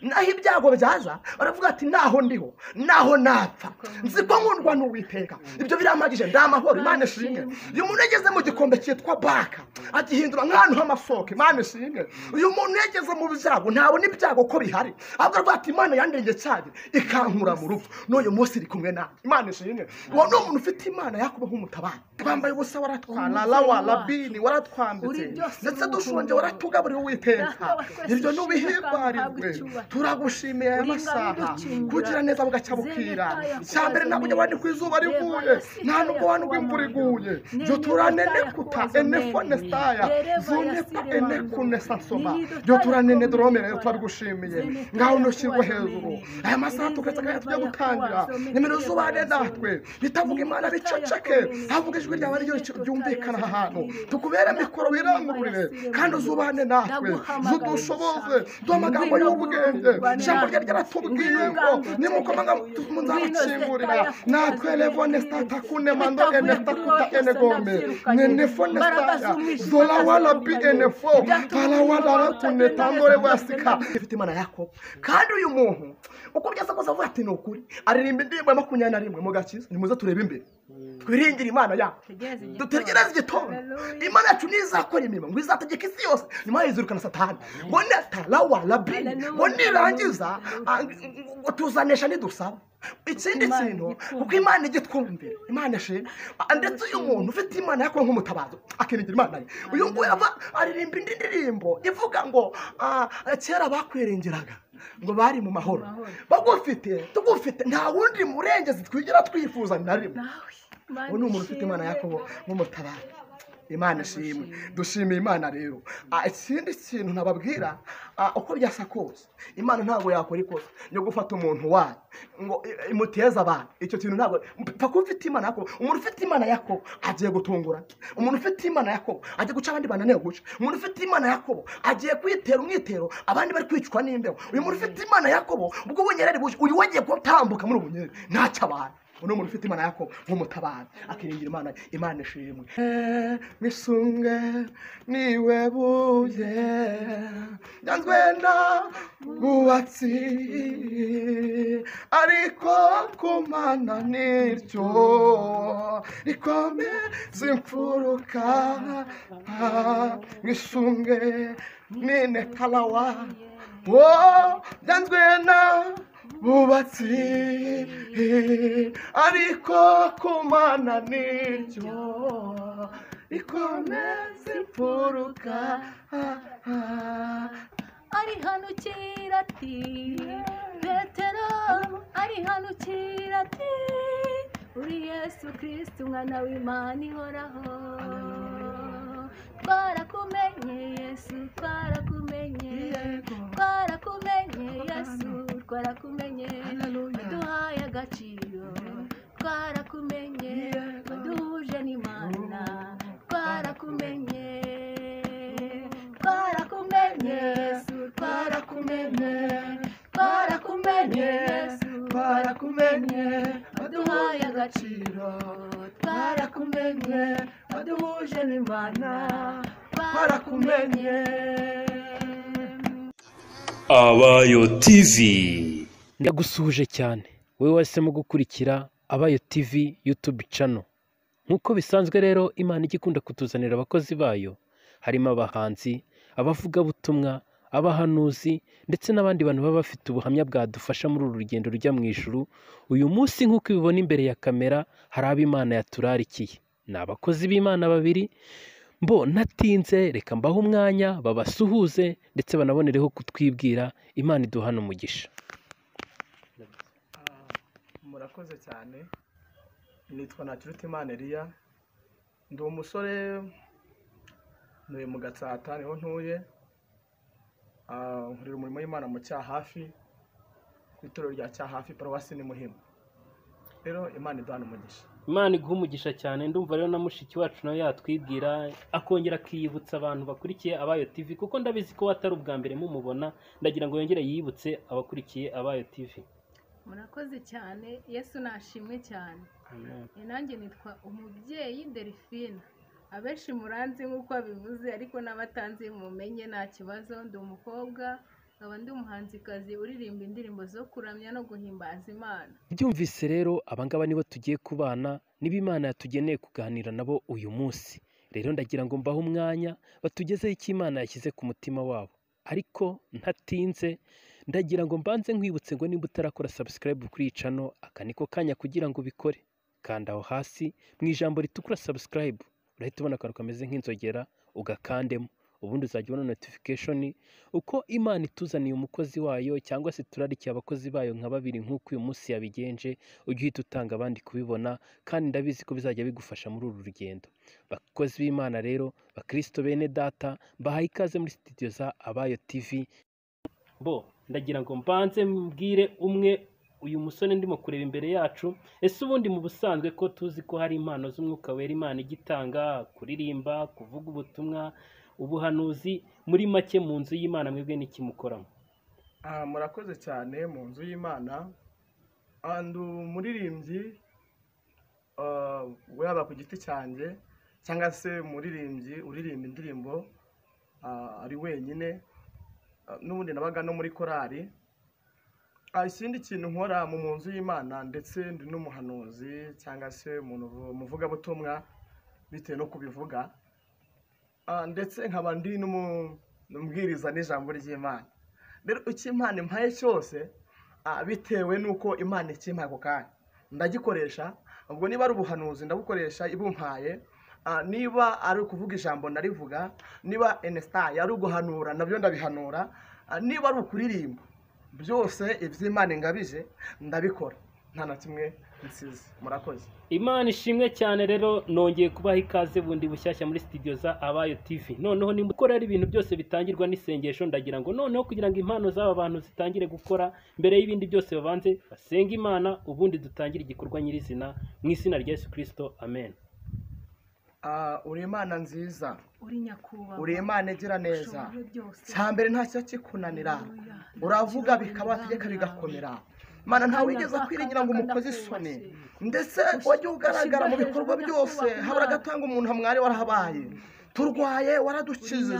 naho ibyago byaza baravuga ati naho ndiho naho napfa nzi ko nkundwa n'uwiteka ibyo birampagije ndi amahoro imana ishinge uyu muntu yageze mu gikombe cyitwa baka agihindura nk'ahantu h'amasoko imana ishinge uyu muntu yageze mu byago ntabona ibyago ko bihari ahubwo aravuga ati imana yandenge cyane ikankura mu rupfu n'uyu munsi iri kumwe nawe imana ishinge uwo ni umuntu ufite imana yakuba nk'umutabara twambaye ubusa waratwara rawa rabini waratwambitse ndetse dushonje waratugaburira uwiteka ibyo n'ubihimbarirwe turagushimiye aya masaha kugira neza bugacya bukira cya mbere ntabwo nyabandi ku izuba rivuye nta nubwo wanubwo imvura iguye yo turanene kuta enefo nesitaya zunepa eneku nesasoma yo turanene dorome rero turabigushimiye ngaho ntushyirwe hejuru aya masaha tukaretse akanya tujya gutangira nimero zubane natwe bitavuga imana biceceke havuga ijwi ryawe ryo ryumvikana aha hantu tukubere mikoro wirangururire kandi uzubane natwe zudushoboze duha amagambo y'ubwenge ijambo rye ryaratubwiye ngo nimukomanga muzabikingurira natwe levone sitata kune mando ene takuta ene gome nene fone sitaya zola wala bi ene fo pala wala ratune tangore wasika ifite imana yakobo kandi uyu muntu uko byasa kose avuga ati ni ukuri aririmba indirimbo ya makumyabiri na rimwe mu gakiza nimuze turebe imbere twiringire imana yacu dutegereze igitondo imana yacu nizakora imirimo ngo izategeka isi yose nyuma yizirukana satani ngo netarawa rabini ngo nirangiza ah, ngo tuzanesha nidusaba ikindi kintu kuko imana ijya itwumvira imana ishima Ah, ndetse uyu muntu ufite imana yakuwe nk'umutabazo akinigira imana ye uyu nguyu ava aririmba indi ndirimbo ivuga ngo ah, kera bakwiringiraga ngo bari mu mahoro bagufite tugufite nta wundi murengezi twigira twifuza na rimwe ubu ni umuntu ufite imana yakobo nk'umutabara imana ishimwe dushimiye imana rero Ah, ikindi kintu nababwira ah, uko byasa kose imana ntabwo yakora ikosa yo gufata umuntu wayo ngo i- imuteze abantu icyo kintu ntabwo paka ufite imana yakobo umuntu ufite imana yakobo agiye gutungurana umuntu ufite imana yakobo agiye guca abandi bananiwe guca umuntu ufite imana yakobo agiye kwitera umwitero abandi bari kwicwa n'imbeho uyu muntu ufite imana yakobo ubwo bunyereri buje uyu we agiye gutambuka muri ubu bunyereri ntacyo abantu uno muntu ufite imana yako nk'umutabara akiringira imana imana ishimwe misunge niwe buye nyanzwenda bwubatsi ariko kumana niryo rikomeza imfuruka misunge nine karawa wo byanzwe na bubatsi ariko kumana niryo rikomeza imfuruka ari hano ukira ati petero ari hano ukira ati uri yesu kirisiti umwana w'imana ihoraho twarakumenye yesu twarakumenye twarakumenye yesu twarakumenye waduhaye agaciro twarakumenye waduhuje n'imana twarakumenye twarakumenye yesu twarakumenye twarakumenye yesu twarakumenye waduhaye agaciro twarakumenye waduhuje n'imana twarakumenye abayo tv ndagusuhuje cyane wowe wahisemo gukurikira abayo tv yutube cano nk'uko bisanzwe rero imana ijya ikunda kutuzanira abakozi bayo harimo abahanzi abavugabutumwa abahanuzi ndetse n'abandi bantu baba bafite ubuhamya bwadufasha muri uru rugendo rujya mu ijuru uyu munsi nk'uko ubibona imbere ya kamera hari abo imana yaturarikiye ni abakozi b'imana babiri mbo natinze reka mbahe umwanya babasuhuze ndetse banabonereho kutwibwira imana iduhana umugisha murakoze cyane nitwa nakirutimana eliya ndi umusore ntuye mu gatsata niho ntuye Ah, nkorera umurimo w'imana mu cyahafi ku itorero rya cyahafi paruwasi ni muhima rero imana iduhana umugisha imana iguha umugisha cyane ndumva rero na mushiki wacu nawe yatwibwira akongera akiyibutsa abantu bakurikiye abayo tv kuko ndabizi ko atari ubwa mbere mumubona ndagira ngo yongere yibutse abakurikiye abayo tv murakoze cyane yesu nashimwe cyane Eh, nanjye nitwa umubyeyi delphine abenshi muranzi nk'uko abivuze ariko n'abatanzi mumenye nta kibazo ndi umukobwa nkaba ndi umuhanzikazi uririmba indirimbo zo kuramya no guhimbaza imana byumvise rero abangaba nibo tugiye kubana niba imana yatugeneye kuganira nabo uyu munsi rero ndagira ngo mbahe umwanya batugezeho icyo imana yashyize ku mutima wabo ariko ntatinze ndagira ngo mbanze nkwibutse ngo niba utarakora subscribe kuri iyi cano aka niko kanya kugira ngo ubikore kanda aho hasi mu ijambo ritukura subscribe urahita ubona akantu kameze nk'inzogera ugakandemo ubundi uzajya ubona notification uko imana ituzaniye umukozi wayo cyangwa se turarikiye abakozi bayo nka babiri nk'uko uyu munsi yabigenje ujye uhita utanga abandi kubibona kandi ndabizi ko bizajya bigufasha muri uru rugendo bakozi b'imana rero bakristo bene data mbahaye ikaze muri studio za abayo tv bo ndagira ngo mbanze mbwire umwe uyu musore ndimo kureba imbere yacu ese ubundi mu busanzwe ko tuzi ko hari impano z'umwuka wera imana ijya itanga kuririmba kuvuga ubutumwa ubuhanuzi muri make mu nzu y'imana mwebwe n'ikimukoramo aha murakoze cyane mu nzu y'imana and umuririmbyi ah, yaba ku giti cyanjye cyangwa se umuririmbyi uririmba indirimbo ah, ari wenyine ah, n'ubundi nabaga no muri korari Ah, ikindi kintu nkora mu mu nzu y'imana ndetse ndi n'umuhanuzi cyangwa se umuntu uvu- umuvugabutumwa bitewe no kubivuga Ah, ndetse nkaba ndi n'umu- n'umubwiriza n'ijambo ry'imana rero icyo imana impaye cyose ah, bitewe n'uko imana ikimpaye ako kanya ndagikoresha ubwo niba ari ubuhanuzi ndabukoresha ibumpaye Ah, niba ari ukuvuga ijambo ndarivuga niba enesitayi ari uguhanura nabyo ndabihanura Ah, niba ari ukuririmba byose iby'imana ingabije ndabikora nta na kimwe nsize murakoze imana ishimwe cyane rero nongeye kubaha ikaze bundi bushyashya muri studio za abayo tv noneho nimba ukora ari ibintu byose bitangirwa n'isengesho ndagira ngo noneho kugira ngo impano z'aba bantu zitangire gukora mbere y'ibindi byose babanze basenga imana ubundi dutangire igikorwa nyirizina mu izina rya yesu kirisito amen Ah, uri imana nziza uri nyakubahwa uri imana igira neza ushoboye byose cya mbere ntacyo kikunanira uravuga bikabategeka bigakomera mana ntawe wigeze akwiringira ngo umukoze isoni ndetse wajya ugaragara mu bikorwa byose habura agatanga umuntu hamwari warahabaye turwaye waradukijije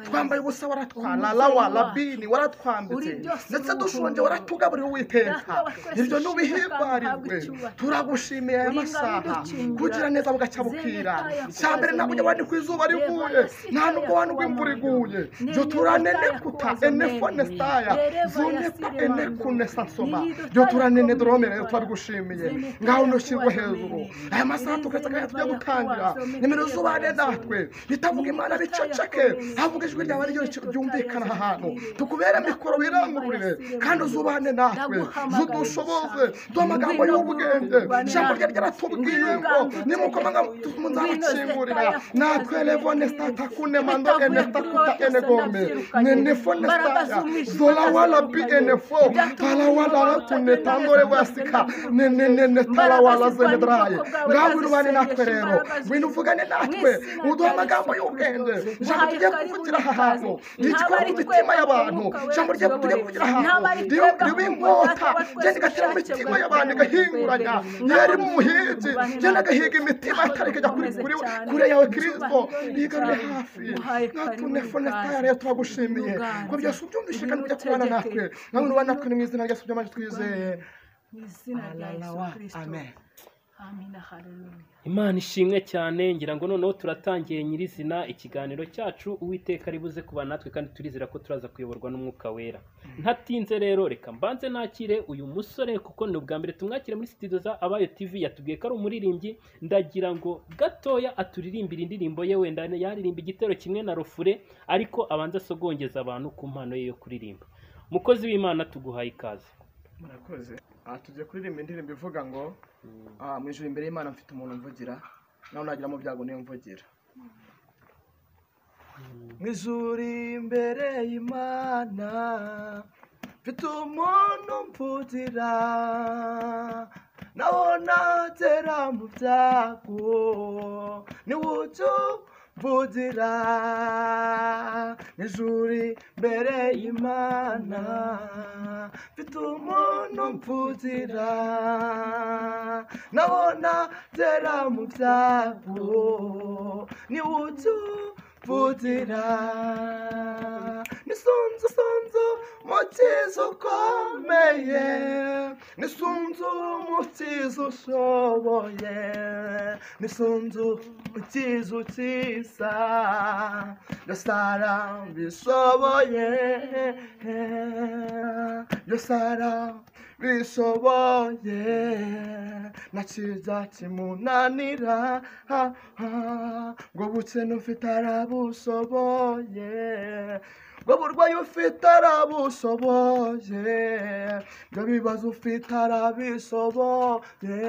twambaye ubusa waratwana lawa labini waratwambitse ndetse dushonje waratugaburira uwiteka ibyo ntubihimbarirwe turagushimiye aya masaha kugira neza bugacya bukira cya mbere ntabwo ujya wandikwa izuba rivuye nta nubwo wandikwa imvura iguye joturanenekuta enefonestaya zunepa enekunesansoma joturanene doromereye turabigushimiye ngaho ntushyirwe hejuru aya masaha tukaretse akanya tujya gutangira nimero z'ubane natwe bitavuga imana biceceke havuga ijwi ryawe ryo ryumvikana aha hantu tukubere mikoro wirangururire kandi uzubane natwe zudushoboze duhe amagambo y'ubwenge ijambo rye ryaratubwiye ngo nimukomanga muzabakingurira natwe levone stata kune mando ene takuta ene gome nene fone stata zola wala bi ene fo tala wala la kune tandore wasika nene nene tala wala zene draye ngaho wirubane natwe rero winu vugane natwe uduha amagambo y'ubwenge ijambo tugiye kuvugira aha hantu ryitwara mu mitima y'abantu ijambo rye tugiye kuvugira aha hantu ribe inkota genda igatera mu mitima y'abantu igahinguranya yari mu muhinzi genda agahiga imitima atari kujya kuri kuri kure yawe kirisito yigarure hafi natune fone taya rero turagushimiye ko byose ubyumvise kandi ujya kubana natwe nawe nuba natwe ni mu izina rya subyamaje twizeye mu izina rya yesu Alawa, kirisito amen amina haleluya imana ishimwe cyane ngira ngo noneho turatangiye nyirizina ikiganiro cyacu uwiteka aribuze kuba natwe kandi turizera ko turaza kuyoborwa n'umwuka wera ntatinze rero reka mbanze nakire uyu musore kuko ni ubwa mbere tumwakire muri studio za abayo tv yatubwiye ko ari umuririmbyi ndagira ngo gatoya aturirimbire indirimbo ye wenda yaririmba igitero kimwe na rofure ariko abanza asogongeza abantu ku mpano ye yo kuririmba mukozi w'imana tuguhaye ikaze murakoze aha tugiye kuririmba indirimbo ivuga ngo ah, mu ijoro imbere y'imana mfite umuntu mvugira nawe nagira mu byago niyo mvugira mu ijoro imbere y'imana mfite umuntu mvugira nawe nagera mu byago niwe ujya mvugira mu ijoro imbere y'imana mfite umuntu mvugira nabona byera mu byago niwe utuvutira nisunzu sunzu mu kizu ukomeye nisunzu mu kizu ushoboye nisunzu mu kizu cyiza yosara bishoboye yosara bishoboye na cyiza kimunanira ha, ha, ngo bukene ufite arabushoboye ngo burwayi ufite arabushoboye ngo bibazo ufite arabishoboye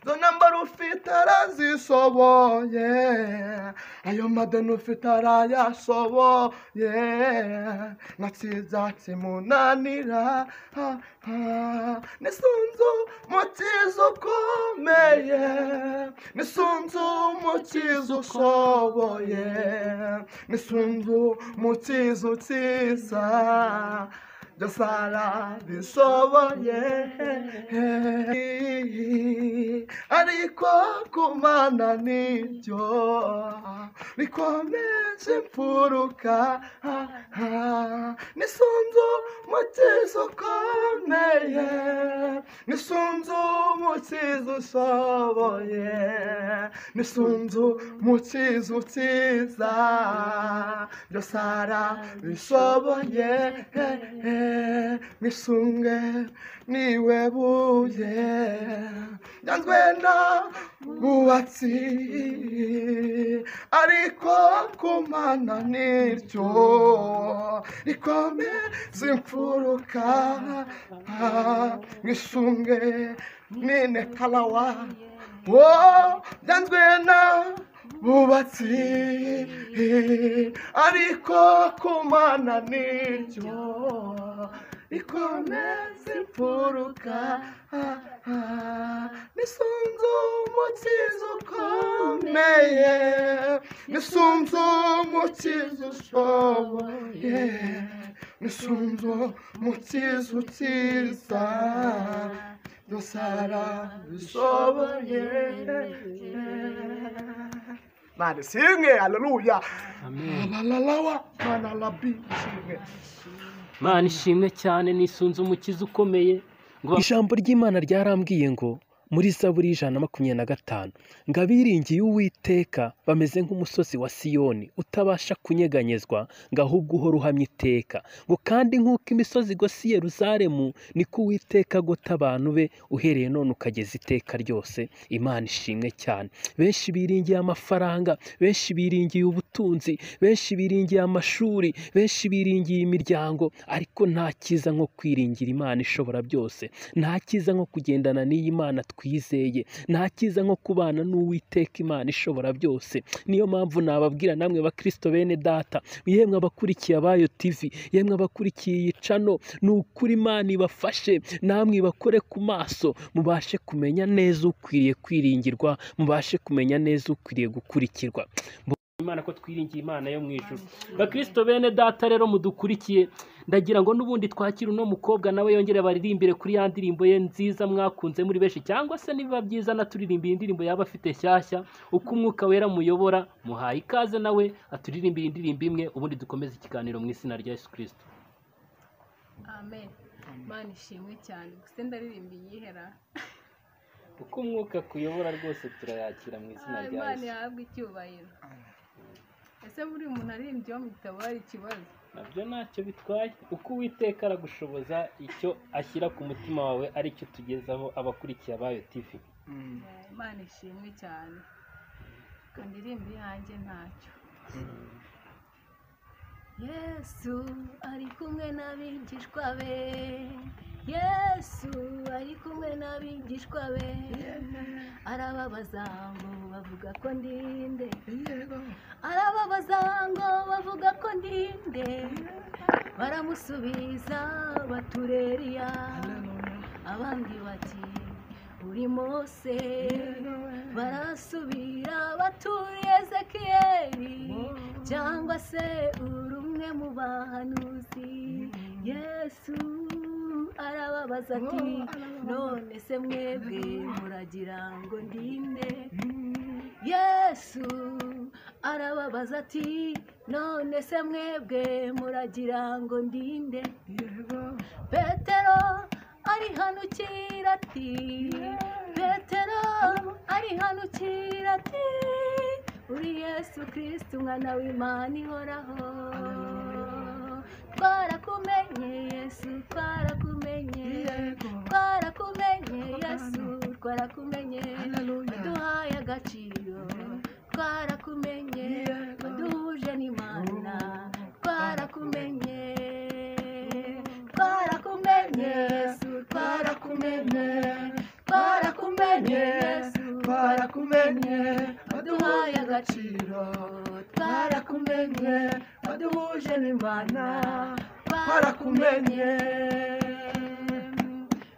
zo nambara ufite arazishoboye ayo madeni ufite arayashoboye na cyiza kimunanira ha, ha. nisunzu mu cyiza ukomeye nisunzu mu cyiza ushoboye nisunzu mu cyiza ukiza byosara bishoboye ariko kumana nibyo bikomeje imfuruka nisunzu mu cyiza ukomeye nisunzu mu cyiza ushoboye nisunzu mu cyiza ukiza byosara bishoboye misunge niwe buye nyanzwe na bwubatsi ariko kumana niryo rikomeza imfuruka misunge nine kalawa wo nyanzwe na bubatsi ariko kumana niryo rikomeza imfuruka nisunzu umukiza ukomeye nisunzu umukiza ushoboye nisunzu umukiza ukiza dusara bishoboye mani singe aleluya amen alalalawa mana labi singe mana ishimwe cyane nisunze umukiza ukomeye ijambo ry'imana ryarambwiye ngo muri zaburi y'ijana na makumyabiri na gatanu ngo abiringiye uwiteka bameze nk'umusozi wa siyoni utabasha kunyeganyezwa ngo ahubwo uhora uhamye iteka ngo kandi nk'uko imisozi igose i yeruzalemu niko uwiteka agota abantu be uhereye none ukageza iteka ryose imana ishimwe cyane benshi biringiye amafaranga benshi biringiye ubutunzi benshi biringiye amashuri benshi biringiye imiryango ariko nta cyiza nko kwiringira imana ishobora byose nta cyiza nko kugendana n'iyi mana twizeye nta cyiza nko kubana n'uwiteka imana ishobora byose niyo mpamvu nababwira namwe bakristo bene data yemwe abakurikiye abayo tv yemwe abakurikiye iyi cano ni ukuri imana ibafashe namwe ibakore ku maso mubashe kumenya neza ukwiriye kwiringirwa mubashe kumenya neza ukwiriye gukurikirwa imana ko twiringiye imana yo mu ijuru bakristo bene data rero mudukurikiye ndagira ngo n'ubundi twakire uno mukobwa nawe yongere baririmbire kuri ya ndirimbo ye nziza mwakunze muri benshi cyangwa se nibiba byiza anaturirimbiye indirimbo yaba afite shyashya uko umwuka wera muyobora muhaye ikaze nawe aturirimbire indirimbo imwe ubundi dukomeze ikiganiro mu izina rya yesu kirisito amen mana ishimwe cyane gusa ndaririmba iyihera uko umwuka kuyobora rwose turayakira mu izina rya imana yesu yahabwa icyubahiro ese buri muntu aririmbye bamwitaba hari ikibazo nabyo ntacyo bitwaye uko uwiteka aragushoboza icyo ashyira ku mutima wawe aricyo tugezaho abakurikiye abayo tivi imana ishimwe cyane kandi irimba iyanjye ntacyo yesu ari kumwe n'abigishwa be yesu ari kumwe n'abigishwa be arababaza ngo bavuga ko ndinde arababaza ngo bavuga ko ndinde baramusubiza batureriya abandi bati uri mose barasubira baturi ezekiyeli cyangwa se uri umwe mu bahanuzi yesu arababaza ati none se mwebwe muragira ngo ndinde yesu arababaza ati none se mwebwe muragira ngo ndinde petero arihanukira ati petero arihanukira ati uri yesu kirisiti umwana w'imana ihoraho twarakumenye yesu twarakumenye twarakumenye yesu twarakumenye waduhaye agaciro twarakumenye waduhuje n'imana twarakumenye twarakumenye yesu twarakumenye twarakumenye yesu twarakumenye waduhaye agaciro twarakumenye waduhuje n'imana twarakumenye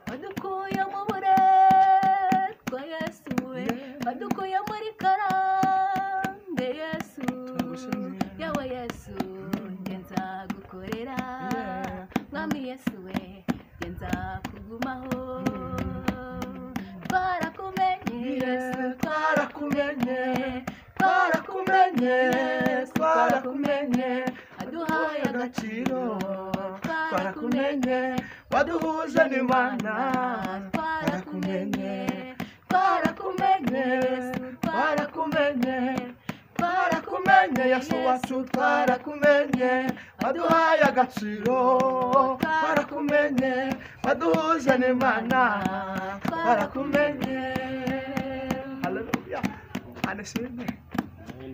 wadukuye mu buretwa yesu we wadukuye muri karande yesu yawe yesu njye nzagukorera mwami yesu we njye nzakugumaho twarakumenye yesu twarakumenye twarakumenye Yesu, twarakumenye waduhaye agaciro twarakumenye waduhuje n'imana twarakumenye twarakumenye Yesu, twarakumenye twarakumenye yesu wacu twarakumenye waduhaye agaciro twarakumenye waduhuje n'imana twarakumenye haleluya anashimwe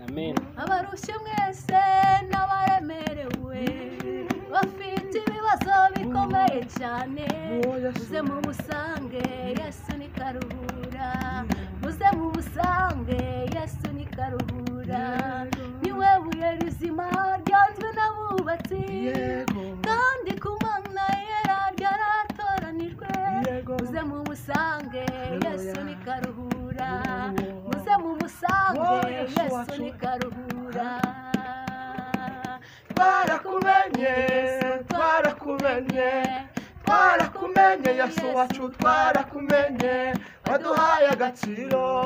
amen abarushye mwese n'abaremerewe bafite ibibazo bikomeye cyane muze mumusange yesu ni karuhura muze mumusange yesu ni karuhura niwe buye rizima ryanzwe n'abubatsi kandi ku mana yera ryaratoranijwe muze mumusange yesu ni karuhura muze mumusange yesu ni karuhura twarakumenye twarakumenye twarakumenye yesu wacu twarakumenye waduhaye agaciro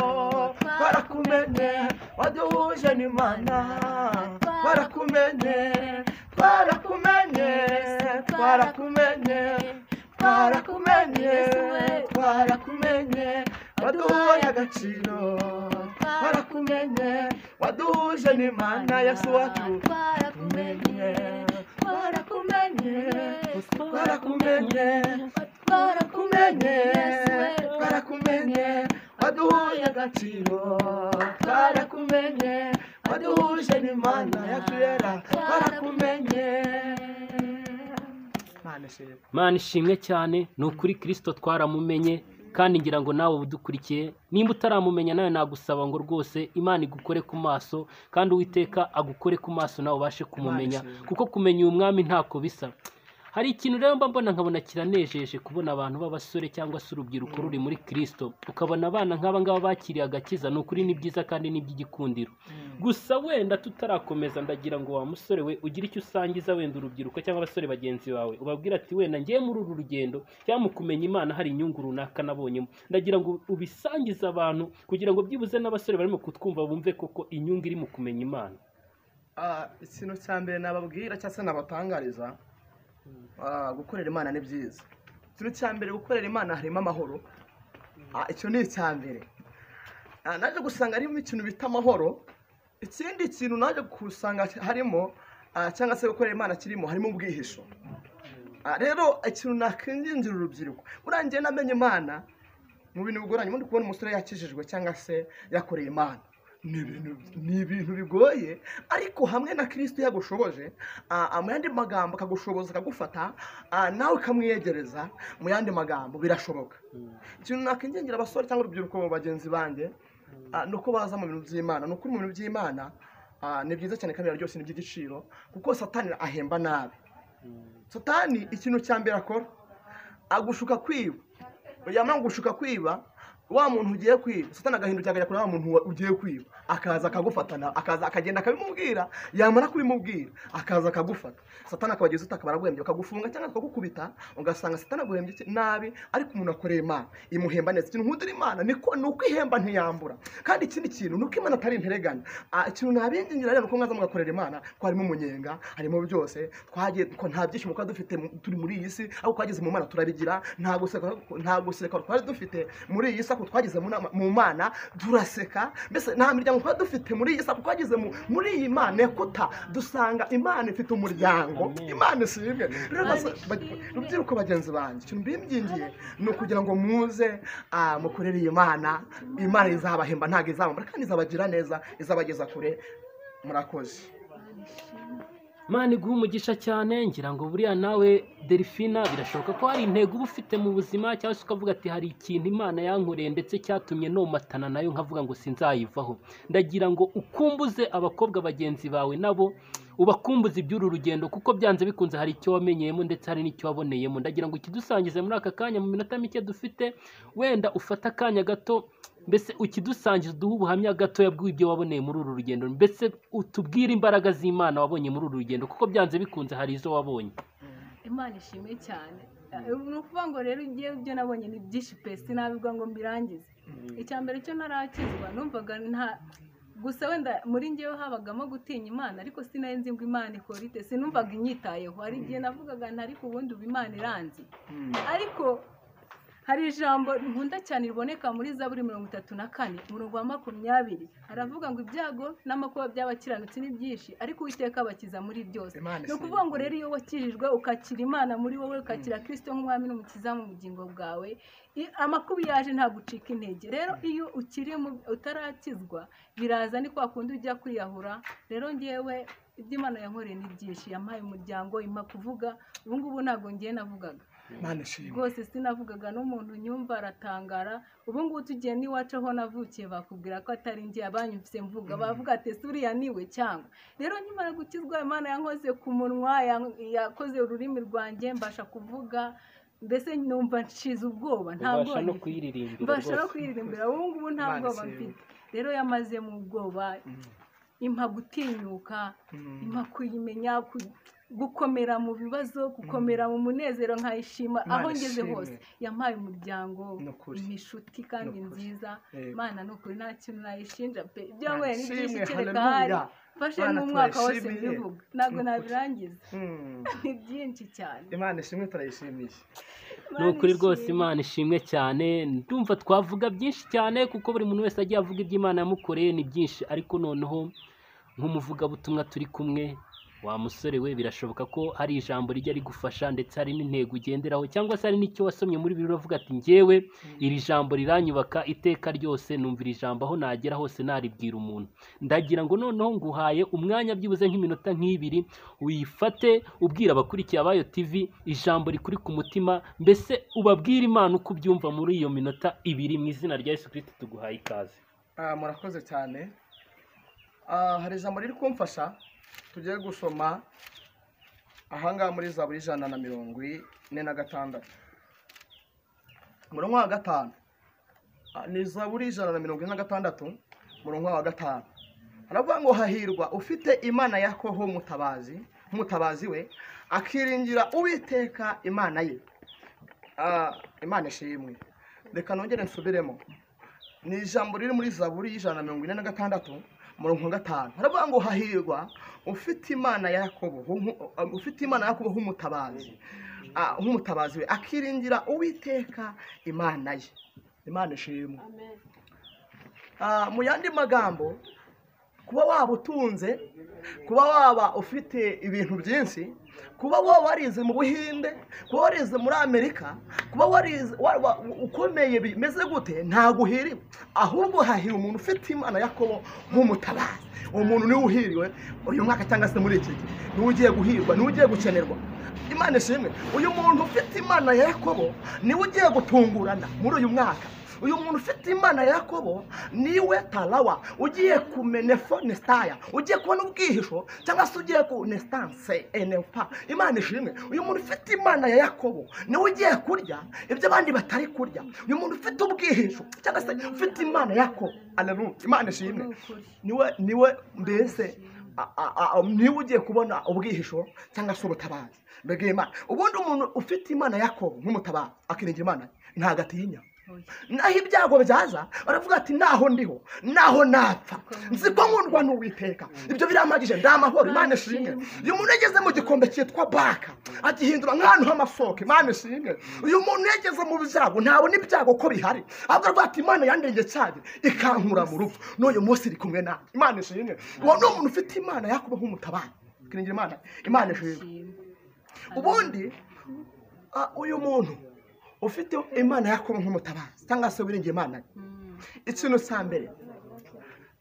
twarakumenye waduhuje n'imana twarakumenye twarakumenye twarakumenye twarakumenye twarakumenye waduhaye agaciro twarakumenye waduhuje n'imana yesu wacu twarakumenye twarakumenye twarakumenye twarakumenye twarakumenye twarakumenye waduhuye agaciro twarakumenye waduhuje n'imana yakuyera twarakumenye mana ishimwe mana ishimwe cyane ni ukuri kirisito twaramumenye kandi ngira ngo nawe udukurikiye nimba utaramumenya nawe nagusaba ngo rwose imana igukore ku maso kandi uwiteka agukore ku maso nawe ubashe kumumenya Imana ishimwe. kuko kumenya uyu mwami ntako bisa hari ikintu rero mba mbona nkabona kiranejeje kubona abantu b'abasore cyangwa se urubyiruko ruri muri kirisito ukabona abana nk'aba ngaba bakiriye agakiza ni ukuri ni byiza kandi ni iby'igikundiro gusa wenda tutarakomeza ndagira ngo wa musore we ugire icyo usangiza wenda urubyiruko cyangwa abasore bagenzi bawe ubabwira ati wenda ngiye muri uru rugendo cyangwa mu kumenya imana hari inyungu runaka nabonyemo ndagira ngo ubisangize abantu kugira ngo byibuze n'abasore barimo kutwumva bumve koko inyungu iri mu kumenya imana Ah, ikintu cya mbere nababwira cyangwa se nabatangariza ah, gukorera imana ni byiza ikintu cya mbere gukorera imana harimo amahoro Ah, icyo ni icya mbere Ah, naje gusanga harimo ikintu bita amahoro ikindi kintu naje gusanga harimo ah, cyangwa se gukorera imana kirimo harimo ubwihisho Ah, rero ikintu nakwingingira urubyiruko buriya njye namenye imana mu bintu bigoranye ubundi kubona umusore yakijijwe cyangwa se yakoreye imana ni ibintu ni ibintu bigoye ariko hamwe na kirisito yagushoboje ah, ah, mu yandi magambo akagushoboza akagufata ah, nawe ukamwiyegereza mu yandi magambo birashoboka ikintu nakwingingira abasore cyangwa urubyiruko mu bagenzi banjye ah, ni uko baza mu bintu by'imana ni ukuri mu bintu by'imana ah, ni byiza cyane kandi byose ni iby'igiciro kuko satani ahemba nabi satani ikintu cya mbere akora agushuka kwiba yamara gushuka kwiba wa muntu ugiye kwiba satani agahindukira akajya kuri wa muntu wa- ugiye kwiba akaza akagufatana akaza akagenda akabimubwira yamara kubimubwira akaza akagufata satani akabageza utaka baraguhembye bakagufunga cyangwa bakagukubita ugasanga satani aguhembye iki- nabi ariko umuntu akoreye imana imuhemba neza ikintu nkundira imana niko ni uko ihemba ntiyambura kandi ikindi kintu ni uko imana atari interegana Ah, ikintu nabingingira rero ko mwaza mugakorera imana ko harimo umunyenga harimo byose twagiye ko nta byishimo twari dufite mu- turi muri iyi si ahubwo twageze mu mana turabigira nta guseka nta guseka twari dufite muri iyi si ahubwo twageze mu nama- mu mana turaseka mbese nta miryango twari dufite muri iyi si ahubwo twageze mu- muri iyi mana kuta dusanga imana ifite umuryango imana si imwe Rero basa- ba- rubyiruko bagenzi banjye ikintu mbimbyimbyiye ni ukugira ngo muze ah, mukorere iyi mana imana izabahemba ntabwo izabambara kandi izabagira neza izabageza kure murakoze Imana iguha umugisha cyane ngira ngo buriya nawe delphina birashoboka ko hari intego uba ufite mu buzima cyangwa se ukavuga ati hari ikintu imana yankoreye ndetse cyatumye nomatana nayo nkavuga ngo sinzayivaho ndagira ngo ukumbuze abakobwa bagenzi bawe nabo ubakumbuze iby'uru rugendo kuko byanze bikunze hari icyo wamenyeyemo ndetse hari n'icyo waboneyemo ndagira ngo ikidusangize muri aka kanya mu minota mike dufite wenda ufate akanya gato mbese ukidusangiza uduhe ubuhamya gatoya bw'ibyo waboneye muri uru rugendo mbese utubwire imbaraga z'imana wabonye muri uru rugendo kuko byanze bikunze hari izo wabonye imana ishimwe cyane ni ukuvuga ngo rero igihe ibyo nabonye ni byinshi pesi nabibwa ngo mbirangize icya mbere cyo narakizwa numvaga nta gusa wenda muri ngewe habagamo gutinya imana ariko sinari nzi ngo imana ikora ite sinumvaga inyitayeho hari igihe navugaga nti ariko ubundi ubu imana iranzi ariko hari ijambo nkunda cyane riboneka muri zaburi mirongo itatu na kane umurongo wa makumyabiri haravuga ngo ibyago n'amakuba by'abakiranutsi ni byinshi ariko uwiteka abakiza muri byose Imana ni ukuvuga ngo rero iyo wakijijwe ukakira imana muri wowe ukakira kirisito nk'umwami n'umukiza mu bugingo bwawe i- amakuba iyo yaje ntabwo ucika intege rero iyo ukiri mu- utarakizwa biraza ni kwa kundi ujya kwiyahura rero ngewe iby'imana yankoreye ni byinshi yampaye umuryango impa kuvuga ubu ngubu ntabwo ngiye navugaga imana ishimwe rwose sinavugaga n'umuntu nyumva aratangara ubu ngubu tugiye n'iwacu aho navukiye bakubwira ko atari njye abanyumvise mvuga bavuga ati "Ese uriya niwe cyangwa rero nkimara gukizwa imana yankoze ku munwa yan- yakoze ururimi rwanjye mbasha kuvuga mbese numva nshize ubwoba nta ubasha bwoba no ngize. kuyiririmbira mbasha no rwose kwiririmbira ubu ngubu nta Imana bwoba ishimwe. mfite rero yamaze mu bwoba impa gutinyuka impa kuyimenya ku- gukomera mu bibazo gukomera mu munezero nkayishima Imana aho ngeze ishimwe. hose yampaye umuryango Ni ukuri. impa inshuti kandi Ni ukuri. nziza Yego. mana ni ukuri nta kintu nayishinja pe ibyo Imana yanyweye ni byinshi ishimwe, kereka haleluya. ahari mfashe Mana n'umwaka wose turayishimiye. mbivuga ntabwo Ni ukuri. nabirangiza Mm. ni byinshi cyane imana ishimwe turayishimiye ni Mana ukuri rwose ishimwe. imana ishimwe cyane ndumva twavuga byinshi cyane kuko buri muntu wese agiye avuga ibyo imana yamukoreye ni byinshi ariko noneho nk'umuvugabutumwa turi kumwe wa musore we birashoboka ko hari ijambo rijya rigufasha ndetse hari n'intego ugenderaho cyangwa se hari n'icyo wasomye muri bibiri uravuga ati njyewe iri jambo riranyubaka iteka ryose numva iri jambo aho nagera hose naribwira umuntu ndagira ngo noneho nguhaye umwanya byibuze nk'iminota nk'ibiri wifate ubwira abakurikiye abayo tv ijambo rikuri ku mutima mbese ubabwire imana uko ubyumva muri iyo minota ibiri mu izina rya yesu kirisiti tuguhaye ikaze Ah, murakoze cyane Ah, hari ijambo riri kumfasha tugiye gusoma ahangaha muri za buri ijana na mirongo ine na gatandatu murongo wa gatanu Ah, ni za buri ijana na mirongo ine na gatandatu murongo wa gatanu haravuga ngo hahirwa ufite imana ya koho mutabazi mutabazi we akiringira uwiteka imana ye Ah, imana ishimwe reka nongere nsubiremo ni ijambo riri muri zaburi y'ijana na mirongo ine na gatandatu murongo wa gatanu haravuga ngo hahirwa ufite imana ya yakobo hum- ufite imana ya yakobo nk'umutabazi Ah, nk'umutabazi we akiringira uwiteka imana ye imana ishimwe Amen. Ah, mu yandi magambo kuba waba utunze kuba waba ufite ibintu byinshi kuba waba warize mu buhinde kuba warize muri amerika kuba warize waba ukomeye bimeze gute ntabwo uhiriwe ahubwo hahira umuntu ufite imana yakobo nk'umutabazi uwo muntu niwe uhiriwe uyu mwaka cyangwa se muri iki gihe niwe ugiye guhirwa niwe ugiye gukenerwa imana ishimwe uyu muntu ufite imana ya yakobo niwe ugiye gutungurana muri uyu mwaka uyu muntu ufite imana ya yakobo niwe tarawa ugiye ku menefo nesitaya ugiye kubona ubwihisho cyangwa se ugiye ku nesitanse enepa imana ishimwe uyu muntu ufite imana ya yakobo niwe ugiye kurya ibyo abandi batari kurya uyu muntu ufite ubwihisho cyangwa se ufite imana ya yakobo aleluya imana ishimwe niwe niwe mbese a- a- a- niwe ugiye kubona ubwihisho cyangwa se ubutabazi mbega imana ubundi umuntu ufite imana ya yakobo nk'umutabazi akiringira imana ntabwo atinya naho ibyago byaza baravuga ati naho ndiho naho napfa nzi ko nkundwa n'uwiteka ibyo birampagije ndamahoro imana ishimwe uyu muntu yageze mu gikombe cyitwa baka agihindura nk'ahantu h'amasoko imana ishimwe uyu muntu yageze mu byago ntabona ibyago ko bihari ahubwo aravuga ati imana yandenge cyane ikankura mu rupfu n'uyu munsi iri kumwe nawe imana ishimwe uwo ni umuntu ufite imana yakuba nk'umutabara kiringira imana imana ishimwe ubundi ah, uyu muntu ufite imana yakobo nk'umutabazi cyangwa se wiringiye imana ye. ikintu cya mbere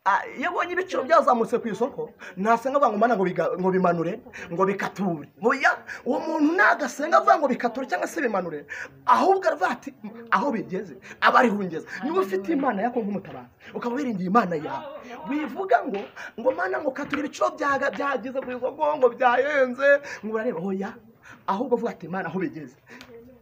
ah, iyo abonye ibiciro byazamutse ku isoko ntasenga avuga ngo mana ngo biga- ngo bimanure ngo bikature Oya, uwo muntu nagasenga avuga ngo bikature cyangwa se bimanure ahubwo aravuga ati aho bigeze aba ari hungeza niba ufite imana yako nk'umutabazi ukaba wiringiye imana yawe wivuga ngo ngo mana ngo kature ibiciro byaga- byageze ku isoko ngo byayenze ngo urareba oya ahubwo avuga ati imana aho bigeze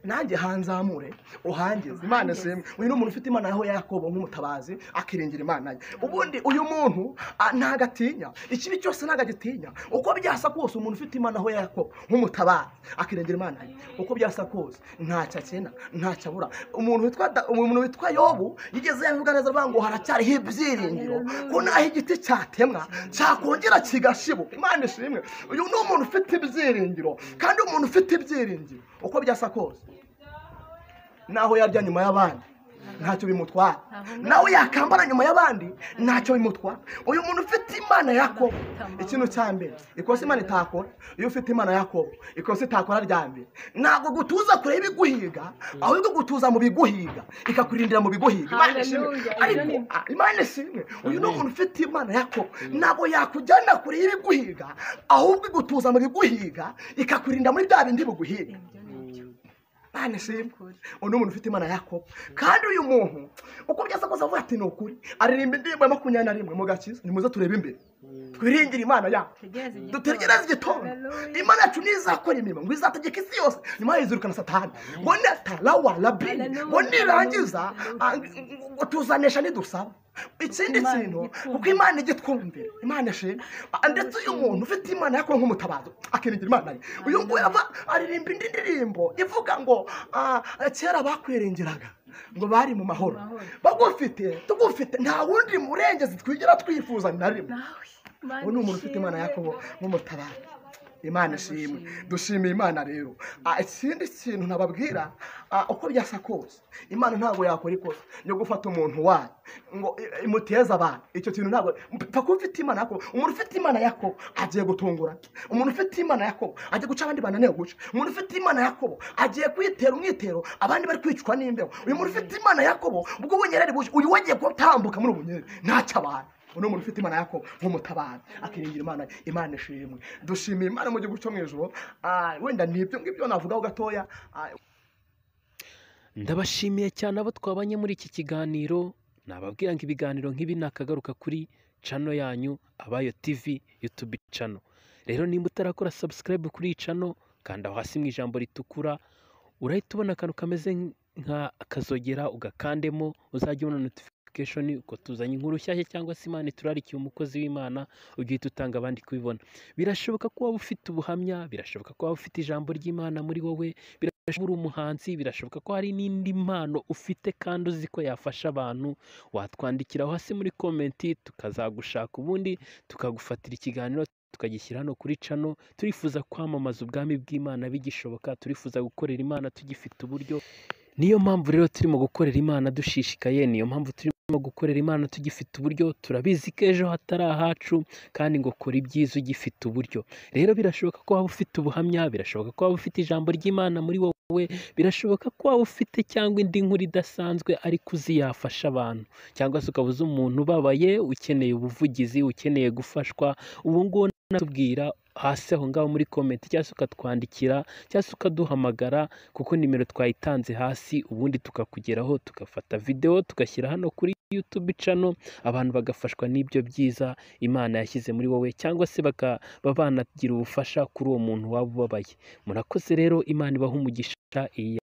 nanjye hanzamure uhangeze imana ishimwe uyu ni umuntu ufite imana yaho yakobo nk'umutabazi akiringira imana ye ubundi uyu muntu ah, ntago atinya ikibi cyose ntago agitinya uko byasa kose umuntu ufite imana aho yakobo nk'umutabazi akiringira imana ye uko byasa kose ntacyo akena ntacyo abura umuntu witwa Da- umuntu witwa yobu yigeze yavuga neza avuga ngo haracyariho ibyiringiro ko naho igiti cyatemwa cyakongera kigashibuka imana ishimwe uyu ni umuntu ufite ibyiringiro kandi umuntu ufite ibyiringiro uko byasa kose naho yarya nyuma y'abandi ntacyo bimutwara nawe yakambara nyuma y'abandi ntacyo bimutwara uyu muntu ufite imana yakobo ikintu cya mbere ikosa imana itakora iyo ufite imana yakobo ikosa itakora rya mbere ntabwo gutuza kure y'ibiguhiga ahubwo gutuza mu biguhiga ikakurindira mu biguhiga imana ishimwe Hallelujah. ariko Ah, imana ishimwe uyu ni umuntu ufite imana yakobo ntabwo yakujyana kure y'ibiguhiga ahubwo igutuza mu biguhiga ikakurinda muri bya bindi biguhiga imana ishimwe uyu ni umuntu ufite imana yakobo kandi uyu muntu uko byasa kose avuga ati ni ukuri aririmba indirimbo ya makumyabiri na rimwe mu gakiza nimuze turebe imbere twiringire imana yacu dutegereze igitondo imana yacu nizakora imirimo ngo izategeka isi yose nyuma yizirukana satani ngo natarawa rabini Hallelujah. ngo nirangiza ah, ngo tuzanesha nidusaba ikindi Imana kintu igitwumvira. kuko imana ijya itwumvira imana ishimwe Ah, ndetse uyu muntu ufite imana yakora nk'umutabazo akiringira imana ye uyu nguyu ava aririmba indi ndirimbo ivuga ngo ah, kera bakwiringiraga ngo bari mu mahoro Mahoro. bagufite tugufite nta wundi murengezi twigera twifuza na rimwe ubu ni umuntu ufite imana yakobo nk'umutabara imana ishimwe dushimiye imana rero Ah, ikindi kintu nababwira ah, uko byasa kose imana ntabwo yakora ikosa ryo gufata umuntu wayo ngo i- imuteze abantu icyo kintu ntabwo mpa kuba ufite imana yakobo umuntu ufite imana yakobo agiye gutungura umuntu ufite imana yakobo agiye guca abandi bananiwe guca umuntu ufite imana yakobo agiye kwitera umwitero abandi bari kwicwa n'imbeho uyu muntu ufite imana yakobo ubwo bunyerere buje uyu wagiye gutambuka muri ubu bunyerere ntacyo abantu uno muntu ufite imana yako nk'umutabara akiringira imana imana ishimwe dushimiye imana mu gihugu cyo mu ijoro Ah, wenda ni ibyo ngibyo navugaho gatoya Ah, ndabashimiye cyane abo twabanye muri iki kiganiro nababwira ngo ibiganiro nk'ibi nakagaruka kuri cano yanyu abayo tv youtube cano rero nimba utarakora subscribe kuri iyi cano kanda aho hasi mu ijambo ritukura urahita ubona akantu kameze nka akazogera ugakandemo uzajya ubona notification uko tuzanye inkuru nshyashya cyangwa se imana iturarikiye umukozi w'imana ugahita utanga abandi kubibona birashoboka ko waba ufite ubuhamya birashoboka ko waba ufite ijambo ry'imana muri wowe birashoboka ko uri umuhanzi birashoboka ko hari n'indi mpano ufite kandi uzi ko yafasha abantu watwandikiraho hasi muri komenti tukazagushaka ubundi tukagufatira ikiganiro tukagishyira hano kuri cano turifuza kwamamaza ubwami bw'imana bigishoboka turifuza gukorera imana tugifite uburyo niyo mpamvu rero turimo gukorera imana dushishikaye niyo mpamvu turimo gukorera imana tugifite uburyo turabizi ko ejo hatari ahacu kandi ngo kora ibyiza ugifite uburyo rero birashoboka ko waba ufite ubuhamya birashoboka ko waba ufite ijambo ry'imana muri wowe birashoboka ko waba ufite cyangwa indi nkuru idasanzwe ariko uzi yafasha abantu cyangwa se ukaba uzi umuntu ubabaye ukeneye ubuvugizi ukeneye gufashwa ubu ngubu unatubwira hasi aho ngaho muri komenti cyangwa se ukatwandikira cyangwa se ukaduhamagara kuko nimero twayitanze hasi ubundi tukakugeraho tugafata videwo tugashyira hano kuri YouTube channel abantu bagafashwa n'ibyo byiza Imana yashyize muri wowe cyangwa se bakaba banagira ubufasha kuri uwo muntu waba ubabaye murakoze rero Imana ibaha umugisha iyi